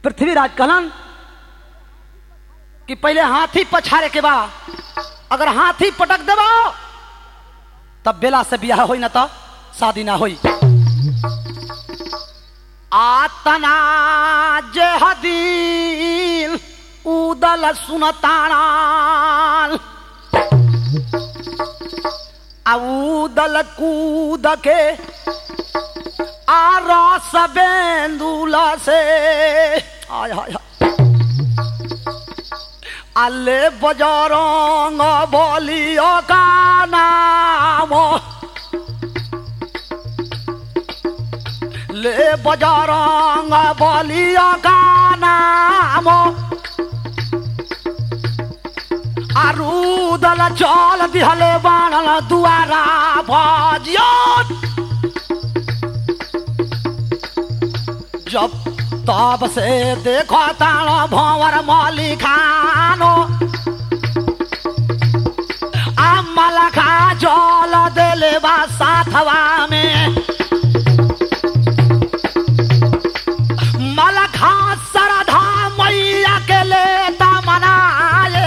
पृथ्वीराज कहलन कि पहले हाथी पछारे के बा अगर हाथी पटक देबो तब बेला से बियाह होई ना तो शादी ना होई आतना जे हदीन उदल सुनताणाल आ उदल कूद के आ रस बेंदुला से आय हाय हाय आले बजरंग बलियो का नाम ले बजरंग बलियो का नाम आरुदल चल दिहले बाणल दुआरा भजियो जब तब से देखो तानो भंवर मौली खानो अमल खा जल देले बा साथवा में मलखा सरधा मैया के लेता मनाए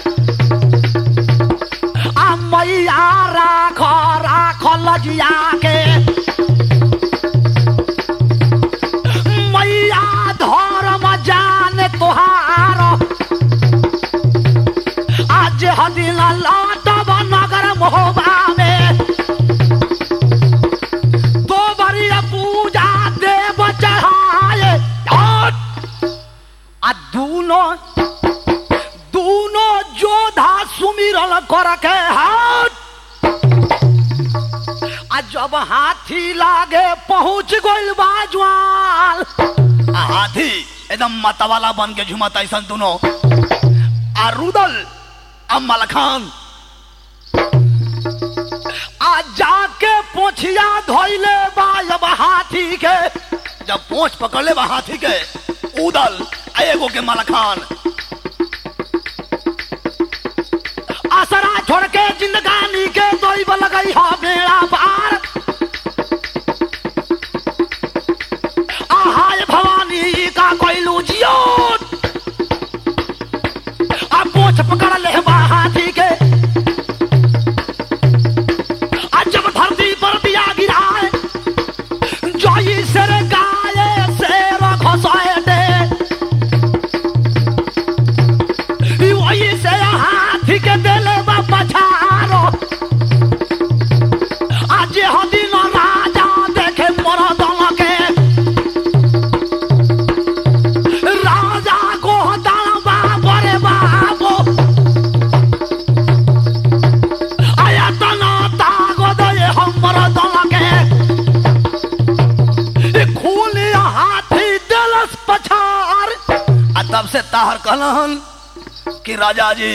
आ मैया राख राख लजिया के मैया धर्म जान तुहार आज हदिन लौटब नगर मोहबा में दो बरी पूजा देव चढ़ाए और आ दूनो दूनो जोधा सुमिरल कर के हाथ आ जब हाथी लागे पहुंच गइल बाजवाल आ हाथी एकदम मतवाला बन के झुमत ऐसन दोनों आ रुदल आ मलखान आ जाके पोछिया धोइले बा जब हाथी के जब पोंछ पकड़ ले बा हाथी के उदल आ एगो के मलखान असरा छोड़ के जिंदगानी के दोई लगई हा बेड़ा पार आहाय भवानी का कोइलू जियो आ पोछ पकड़ ले बा हाथी के आ जब धरती पर दिया गिराए जोई सिर गाये शेर घोसाए दे वही से हाथी के देले बा पछारो आज हदिन राजा देखे मोर दल के राजा को दल बाबो रे बाबो आया तना तागो दे हमर दल के ए खूनी हाथी देलस पछार आ तब से ताहर कहलन कि राजा जी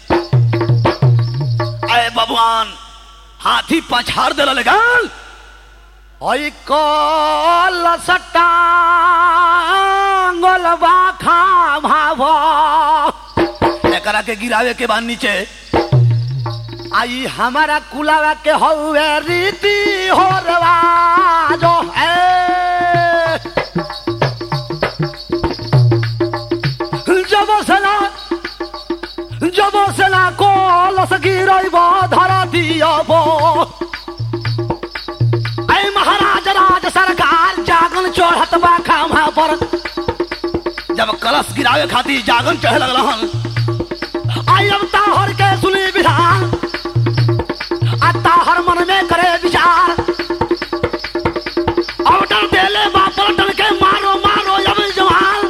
अय भगवान हाथी पछाड़ दे लगल ओइ कल सट्टा गोलबा खा भाव एकरा के गिरावे के बाद नीचे आई हमारा कुलावा के हौवे रीति हो रवाजो है जब सला जब सला कोलस गिरैब धर दियब ऐ महाराज राज सरकार जागन चढ़त बा खामा पर जब कलश गिरावे खातिर जागन चढ़े लगल आई अब ताहर के सुनी विधान आ ताहर मन में करे विचार अवटर देले बा पलटन के मारो मारो अब जवान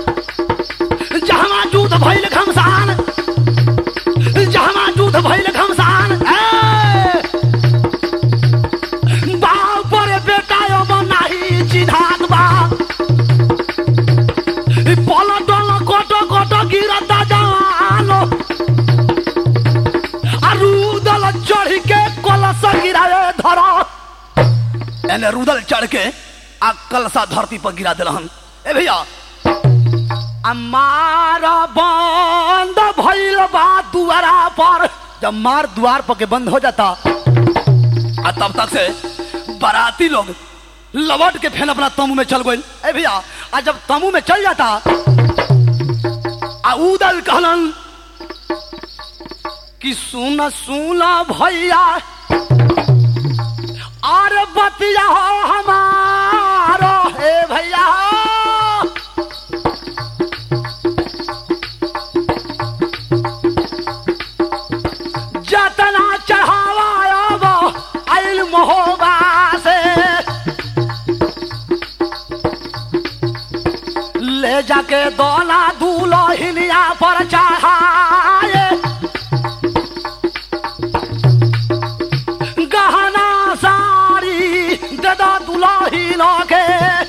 जहमा जूत भइल घमसान जहमा जूत भइल घमसान ए! बाप रे बेटा अब नाही चिन्हात बा पलटन कोटो कोटो गिरता जवानो अरुदल चढ़ के कलश गिराए धरा एने रुदल चढ़ के आ कलसा धरती पर गिरा दिलहन ए भैया मार बंद भइल बा दुआरा पर जब मार द्वार पर के बंद हो जाता आ तब तक से बाराती लोग लवट के फेन अपना तमू में चल गए ए भैया आ जब तमू में चल जाता आ उदल कहलन कि सुन सुन भैया और बतिया हो हमारो हे भैया जतना चढ़ावा अब आइल महोबा से ले जाके दोला दूलो हिनिया पर चढ़ाए गहना सारी ददा दुलाही लोगे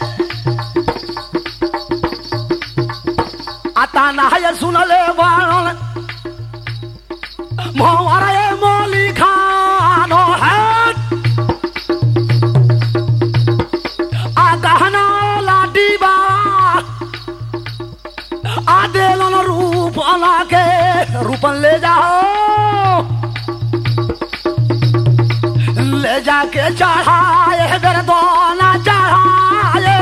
आता नहाय सुनले बाणन मोहरे मोली खानो है आ गहना लाडी बा आ देलन रूप के रूपन ले जाओ ले जाके चढ़ाए बेर दोना चढ़ाए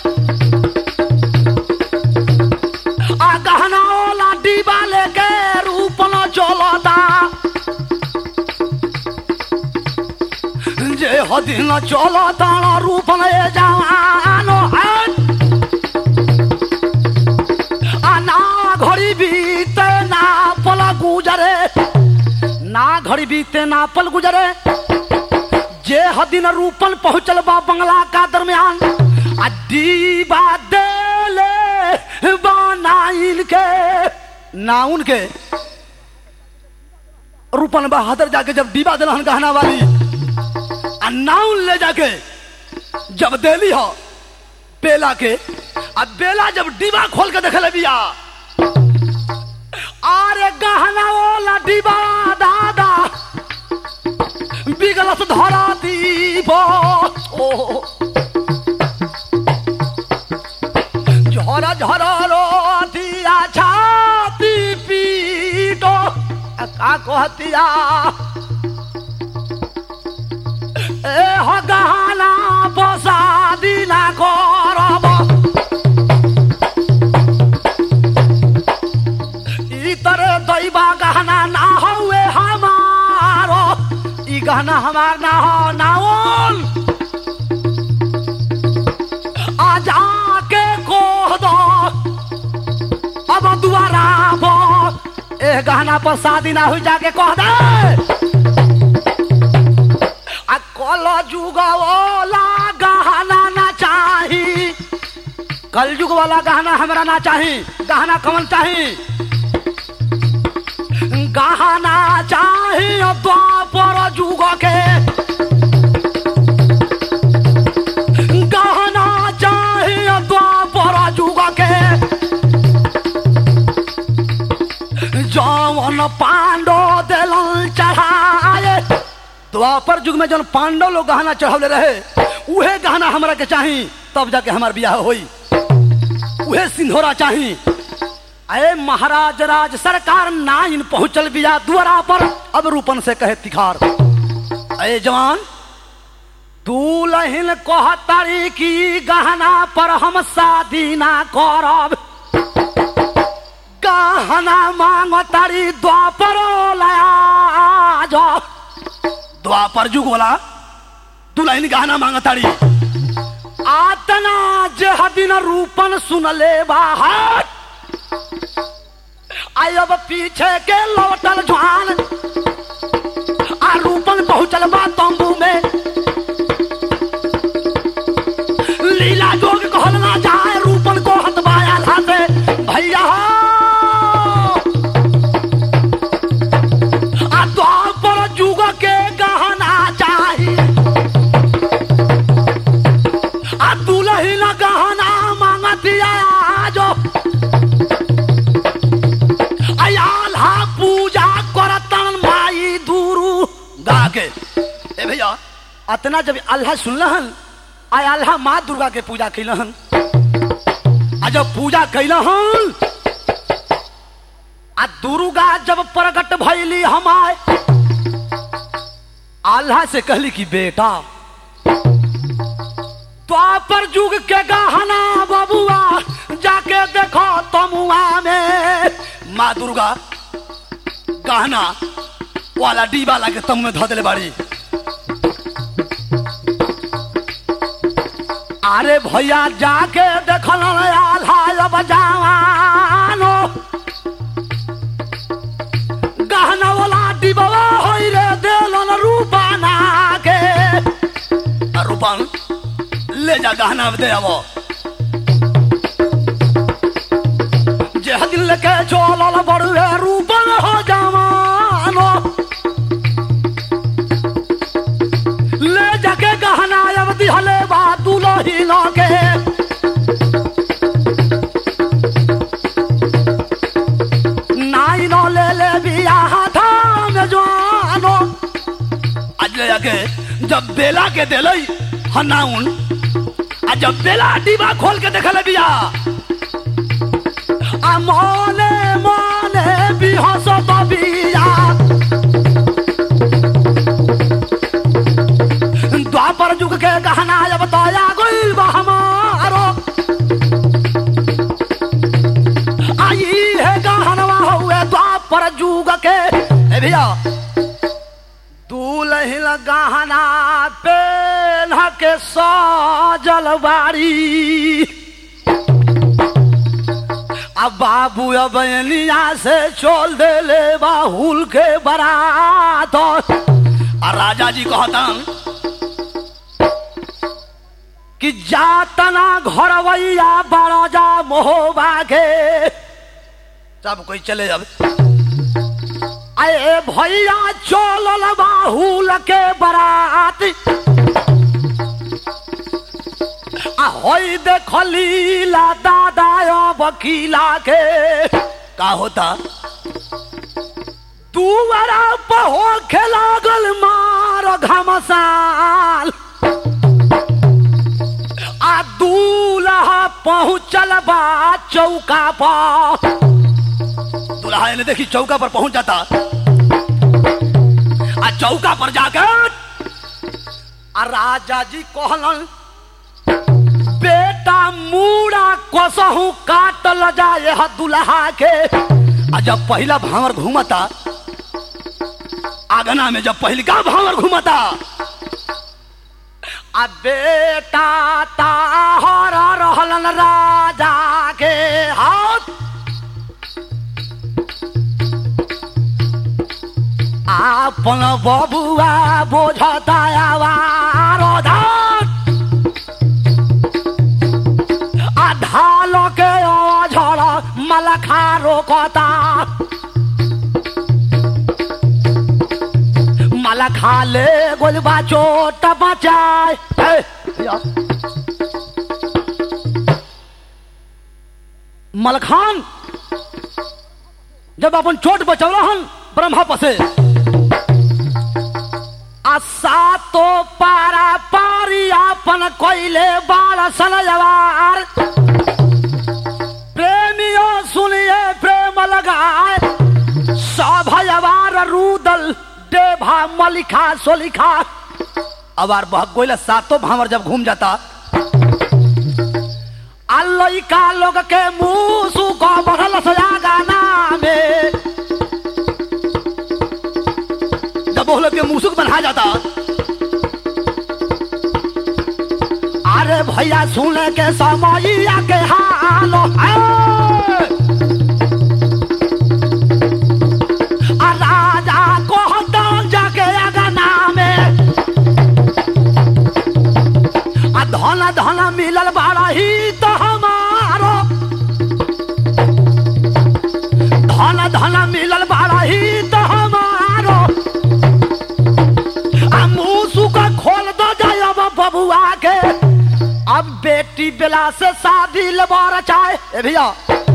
आ गहना वाला डिबा लेके रूप न चलता जे हदिन चलता रूप न ए जवानो है आ ना घड़ी बीते ना पल गुजरे ना घड़ी बीते ना पल गुजरे जे हदिन रूपन पहुंचल बा बंगला का दरमियान आ दीबा देले बनाइल के नाउन के रूपन बहादुर जाके जब दीबा दिलहन गहना वाली आ नाउन ले जाके जब देली हो बेला के आ बेला जब डिबा खोल के देखे बिया अरे गहना वाला डिबा दादा বিগলাস ধরা দিব ও ঝরা ঝরা রতিয়া ছাতি পিট কা কহতিয়া এ হগানা বসা দিনা করব इतर दैबा गहना ना हुए हमारो ई गहना हमार ना हो नाउन आ जाके कोह दो अब दुआरा बो ए गहना पर शादी ना हुई जाके कह दे आ कल जुग वाला गहना ना चाही कल युग वाला गहना हमरा ना चाही गहना कमल चाही गहना चाही द्वापर जुग के गहना चाही द्वापर जुग के जौन पांडो दिलन चढ़ाए द्वापर युग में जौन पांडव लोग गहना चढ़ौले रहे उहे गहना हमरा के चाही तब जाके हमार बियाह होई उहे सिंधोरा चाही अरे महाराज राज सरकार नाइन पहुंचल बिया द्वारा पर अब रूपन से कहे तिखार अरे जवान दूल्हिन कहतारी की गहना पर हम शादी ना करब गहना मांगो तारी द्वापर लाया जो द्वापर जुग वाला दुल्हन गहना मांगताड़ी आतना जे दिन रूपन सुन ले बाहर आई अब पीछे के लौटल जुआन आ रूपन पहुंचल बा तंबू में लीला जोग कहल ना जाए रूपन को हतवाया था से भैया हो आ द्वापर जुग के गहना चाही आ दुलहिन गहना मांगतिया जो अयाल्हा पूजा करतन माई दूरू गा के ए भैया अतना जब अल्लाह सुनलहन आय अल्लाह माँ दुर्गा के पूजा कैलहन आ जब पूजा कैलहन आ दुर्गा जब प्रकट भैली हमाय अल्लाह से कहली कि बेटा द्वापर युग के गहना बबुआ जाके देखो तमुआ में माँ दुर्गा गहना वाला डीबा ला के तम में धो दिले बाड़ी अरे भैया जाके देखल आल्हा बजावानो गहना वाला डिबवा होई रे देलन रूपाना के आ रूपन ले जा गहना दे आवो जे दिल के चलल बड़ुए रूपन हो जवानो ले जाके गहना अब दिहले बा दुलही के नाई नो ले ले बिया धाम जवानो आज ले जाके जब बेला के दिलई हनाउन आ जब बेला डिबा खोल के देखले बिया आ मने मने बिहस बिया द्वापर जुग के गहना जब तया गइल बा हमारो आई है गहनवा हुए द्वापर जुग के ए भैया दूल्हिन गहना पेन के सजल बाड़ी अब बाबू अब एनिया से चोल दे ले बाहुल के बरात आ राजा जी कहतन कि जातना घरवैया बड़ा जा मोहबा के सब कोई चले अब अरे भैया चोलल बाहुल के बरात आ होई देखली ला दादा वकीला के का होता दुआरा पहो लागल मार घमसाल आ दूल्हा पहुँचल बा चौका पर दूल्हा ने देखी चौका पर पहुंच जाता आ चौका पर जाकर आ राजा जी कहलन बेटा मूड़ा कसहू काटल जाए ह दुल्हा के आ जब पहला भावर घूमता आगना में जब पहलिका भावर घूमता आ बेटा ताहर रहलन राजा के हाथ आपन बबुआ बोझता आवारो धान आ ढाल के झड़ मलखा रोकता मलखा ले गोलबा चोट बचाए ए, या। मलखान जब अपन चोट बचौला हन ब्रह्मा पसे आ सातो पारा पारी अपन कोइले बाल सनजवार प्रेमियों सुनिए प्रेम लगाए सभयवार रूदल देभा मलिखा सोलिखा अबार बह गोइला सातो भावर जब घूम जाता अल्लइका लोग के मुंह सुको बढ़ल सया गाना में जब वो लोग के मुसुक बना जाता अरे भैया सुने के समैया के हाल आ राजा कहता जाके अगना में आ धन धन मिलल बाड़ा ही तो हमारो धन धन मिलल बाड़ा ही तो हमारो आ मुसु का खोल दो जाए अब बबुआ के अब बेटी बेला से शादी लबार चाहे ए भैया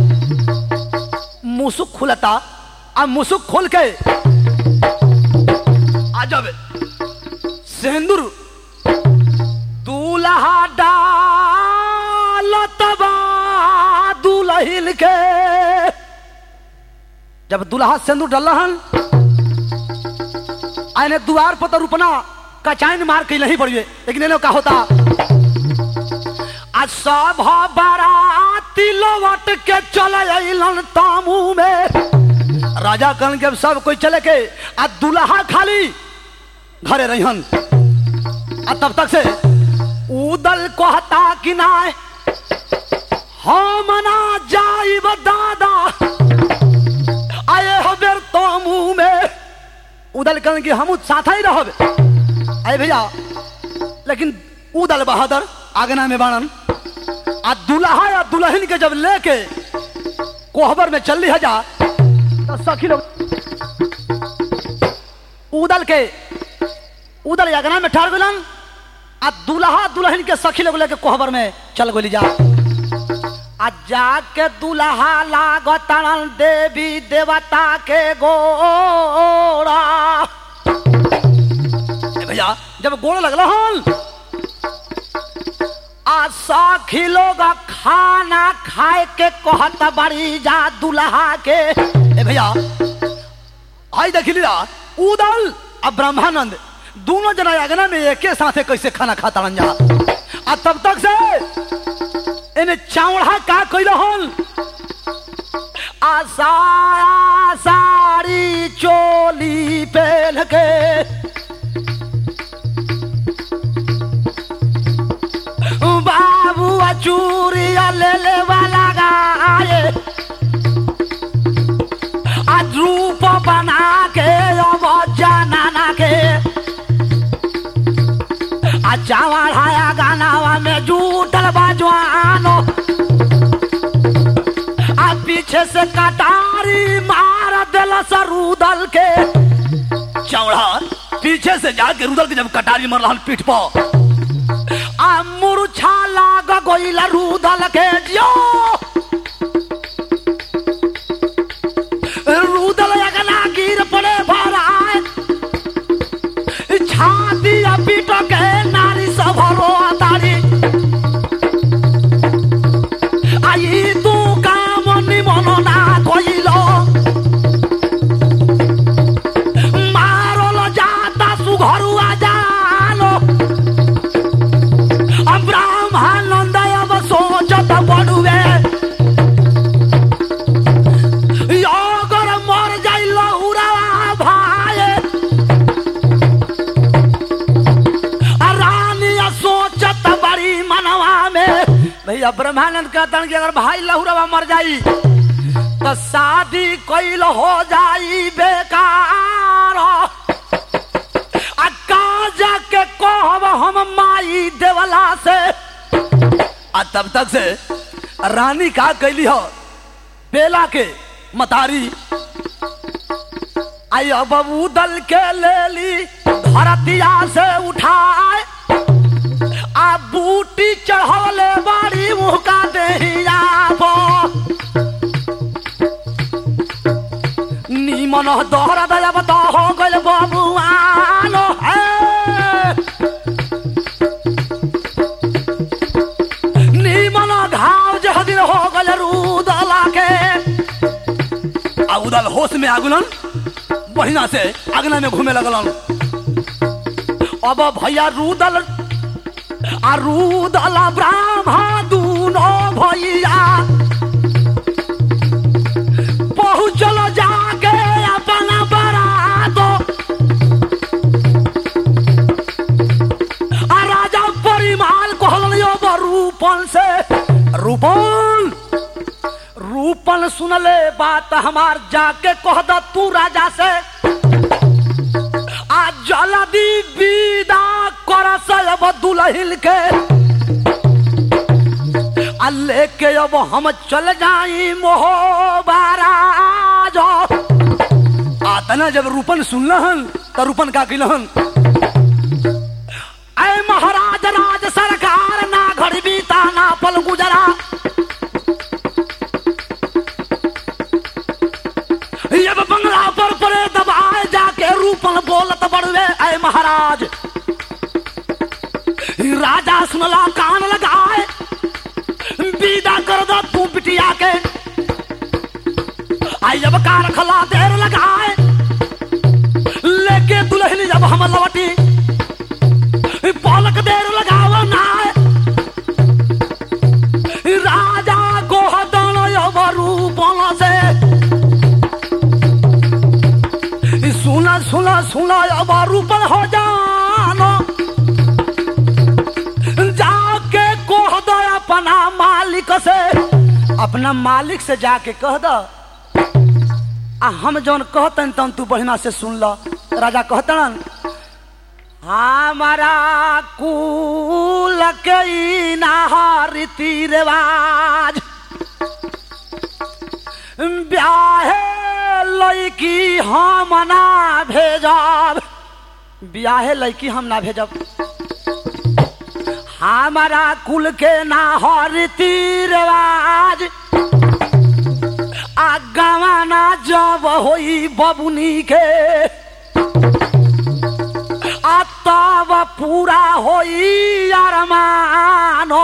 मुसुक खुलता अब मुसुक खोल के आ जब सिंदूर दूल्हा डालत बा दुल्हिन के जब दूल्हा सिंदूर डलहन आने द्वार पर तो रुपना कचाइन मार के नहीं पड़िए लेकिन इन्हें का होता आ सब बाराती लौट के चल अलन तामू में राजा कहन के अब सब कोई चले के आ दुल्हा खाली घरे रहन आ तब तक से उदल कहता कि ना हम ना जाइब दादा आए हो बेर तो मुंह में उदल कहन कि हम साथ ही रहब आए भैया लेकिन उदल बहादुर आगना में बाणन आ दुल्हा या दुल्हन के जब लेके कोहबर में चल जा तो सखी लोग उदल के उदल अगना में ठाड़ गलन आ दुल्हा दुल्हन के सखी लोग लेके कोहबर में चल गोली जा आ जाके दुल्हा लागतन देवी देवता के गोड़ा ए भैया जब गोड़ लगल हन आ सखी लोग खाना खाए के कहत बड़ी जा दुल्हा के ए भैया आई देखी लीला उदल आ ब्रह्मानंद दोनों जना अगना में एके साथे कैसे खाना खाता रहन जा आ तब तक से इन्हें चावड़ा का कैल हन आ साया साड़ी चोली पहन के बाबू चूरिया ले ले वाला गाए आज रूप बना के अब जाना के आ चावड़ाया गानावा में जूटल बाजवानो आ पीछे से कटारी मार दिल सरूदल के चौड़ा पीछे से जाके रुदल के जब कटारी मर रहा पीठ पर आ मुरछा लाग गइल रूदल के जो रूदल अगला गिर पड़े भराए छाती आ पीट के नारी सब रो तारी आई तू काम निमन ना कइलो मारल जाता सुघरुआ जालो ब्राह्मण अब सोचत पड़ुए अगर मर जाई लहुरा भाई आ रानी आ सोचत बड़ी मनवा में भैया ब्रह्मानंद कहतन कि अगर भाई लहुरवा मर जाई तो शादी कैल हो जाई बेकार आ काजा के कहब हम माई देवला से आ तब तक से रानी का कैली हो बेला के मतारी आई अब दल के ले ली धरतिया से उठाए आ बूटी चढ़वले बाड़ी मुँह का देहिया नीमन दोहरा दया बता हो गल बबुआनो है नीमन घाव जह दिन हो गल रूदला के आ उदल होश में आगुलन बढ़िया से अगना में घूमे लगलन अब भैया रूदल आ रूदल ब्राह्मण दूनो भैया पहुँचल जाके अपन बरात आ राजा परिमाल कहल रूपन से रूपन रूपन सुनले बात हमार जाके कह द तू राजा से आ जल्दी विदा कर अब दुल्हिल के आ लेके अब हम चल जाई मोहबाराज आतना जब रूपन सुनलहन तो रूपन का किलहन ऐ महाराज राज सरकार ना घड़ी बीता ना पल गुजरा अब बंगला पर परे दबाए जाके रूपन बोलत बड़वे ऐ महाराज राजा सुनला कान लगाए विदा कर दो तू बिटिया के आई जब कार खला देर लगाए लेके दुल्हन जब हम लौटी पलक देर लगाव ना राजा को हदन रूपन से सुना अब रूपन हो जानो जाके कह दो अपना मालिक से अपना मालिक से जाके कह दो आ हम जौन कहतन तन तू बढ़िया से सुन ल राजा कहतन हमारा कुल के ई ना रीति रिवाज ब्याहे लड़की हम ना भेजब ब्याहे लड़की हम ना भेजब हमारा कुल के ना हो रीति रिवाज आ गवाना जब होई बबुनी के आ तब पूरा होई अरमानो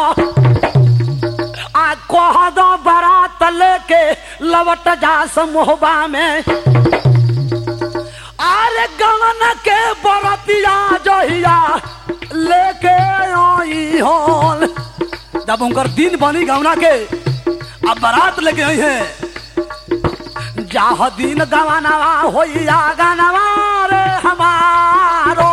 आ कह दो बारात लेके लवट जा समोहबा में अरे गवन के बरतिया जहिया लेके आई होल जब उनकर दिन बनी गवना के अब बारात लेके आई है जाह दिन गवनवा होइया गनवा रे हमारो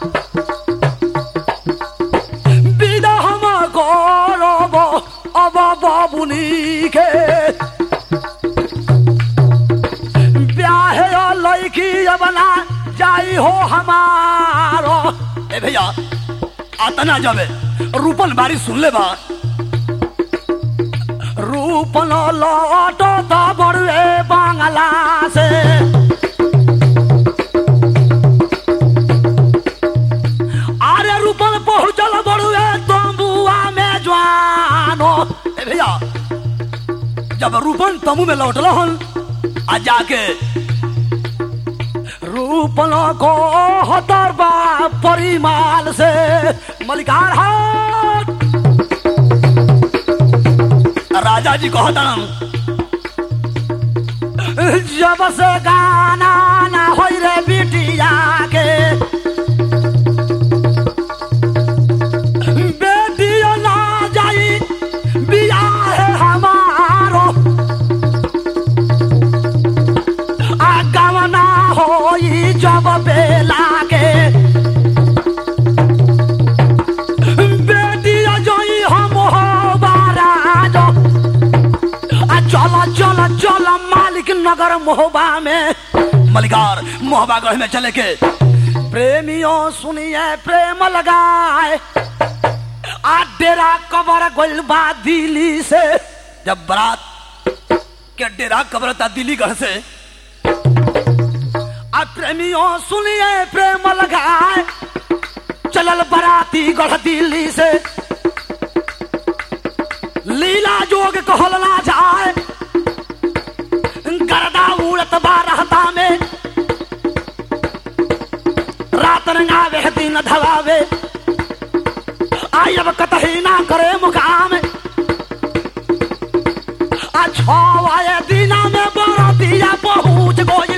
বিদা হামা গরব অবাবা বুনিকে ब्याहे लड़की बना जाई हो हमारो ए भैया आतना जाबे रूपन बारी सुन ले बा रूपन लौटो तो बड़े बांगला से अरे रूपन पहुंचल बड़ुए तंबुआ में जवानो ए भैया जब रूपन तमु में लौटल हन आ जाके रूपन को हतरबा परिमाल से मलिकार हाथ राजा जी कहतन जब से गाना ना होई रे बिटिया के बेटियो ना जाई बियाह है हमारो आ गवना होई जब बेला के बेटिया जोई हम हो बाराजो आ चल चल चल मालिक नगर मोहबा में मलिकार मोहबा गढ़ में चले के प्रेमियों सुनिए प्रेम लगाए आ डेरा कबर गोल बा दिल्ली से जब बारात के डेरा कबरता दिल्ली गढ़ से आ प्रेमियों सुनिए प्रेम लगाए चलल बराती गढ़ दिल्ली से लीला जोग कहल ना जाए गर्दा उड़त बा रहता में रात रंगावे दिन धवावे आई अब कतही ना करे मुकाम आ छवाए दिना में बरतिया पहुंच गइल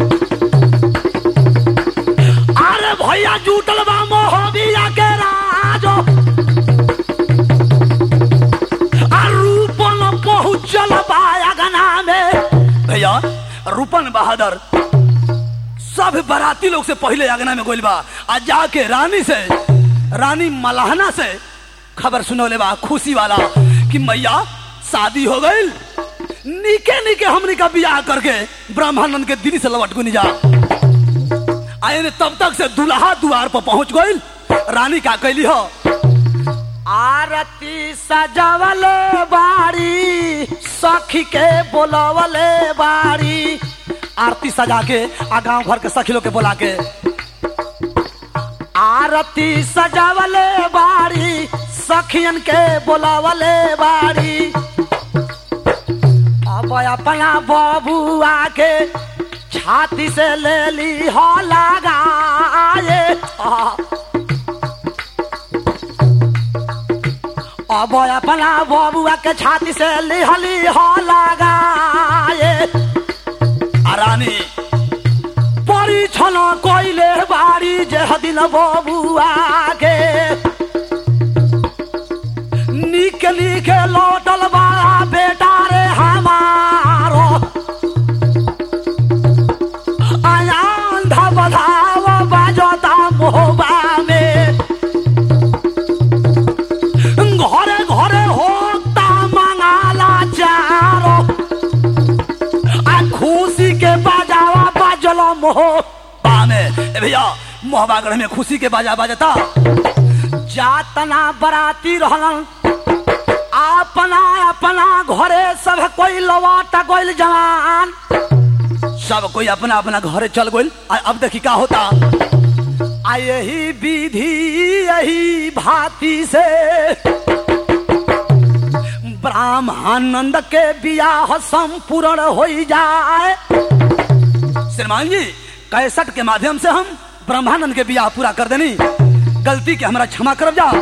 अरे भैया जुटल बा मोहबिया के राजो आ रूपन पहुंचल बा अगना में भैया रूपन बहादुर सब बाराती लोग से पहले अगना में गोइल बा आ जाके रानी से रानी मलाहना से खबर सुनौले बा खुशी वाला कि मैया शादी हो गई निके निके हमने का बियाह करके ब्राह्मणन के दिल्ली से लौट गुनी जा आए ने तब तक से दुल्हा द्वार पर पहुंच गई रानी का कैली हो आरती सजवले बाड़ी सखी के बोलवले बाड़ी आरती सजा के आ गांव भर के सखी लोग के बोला के आरती सजवले बाड़ी सखियन के बोलवले बाड़ी अब अपना बबुआ के छाती से ले ली हो लगाए आ, अब अपना बबुआ के छाती से लिहली हो लगाए आ रानी परीक्षण कोइले बाड़ी जे दिन बबुआ के निक निक लौटल बा बेटा रे हमारो आयांध बधाव मोह बा में ए भैया मोहबागढ़ में खुशी के बाजा बाजता जातना बराती रहलन अपना अपना घरे सब कोई लवाटा गोइल जवान सब कोई अपना अपना घरे चल गइल आ अब देखी का होता आ यही विधि यही भांति से ब्राह्मणानंद के बियाह संपूर्ण हो जाए श्रीमान जी कैसठ के माध्यम से हम ब्रह्मानंद के बियाह पूरा कर देनी गलती के हमरा क्षमा करब जा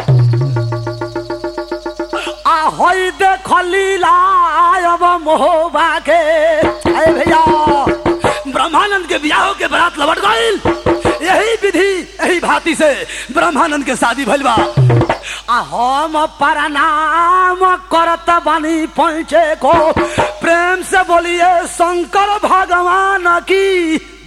आ होई देख लीला अब मोहबा के अरे भैया ब्रह्मानंद के बियाह के बरात लौट गइल यही विधि यही भांति से ब्रह्मानंद के शादी भइल बा आ हम प्रणाम करत बनी पहुँचे को प्रेम से बोलिए शंकर भगवान की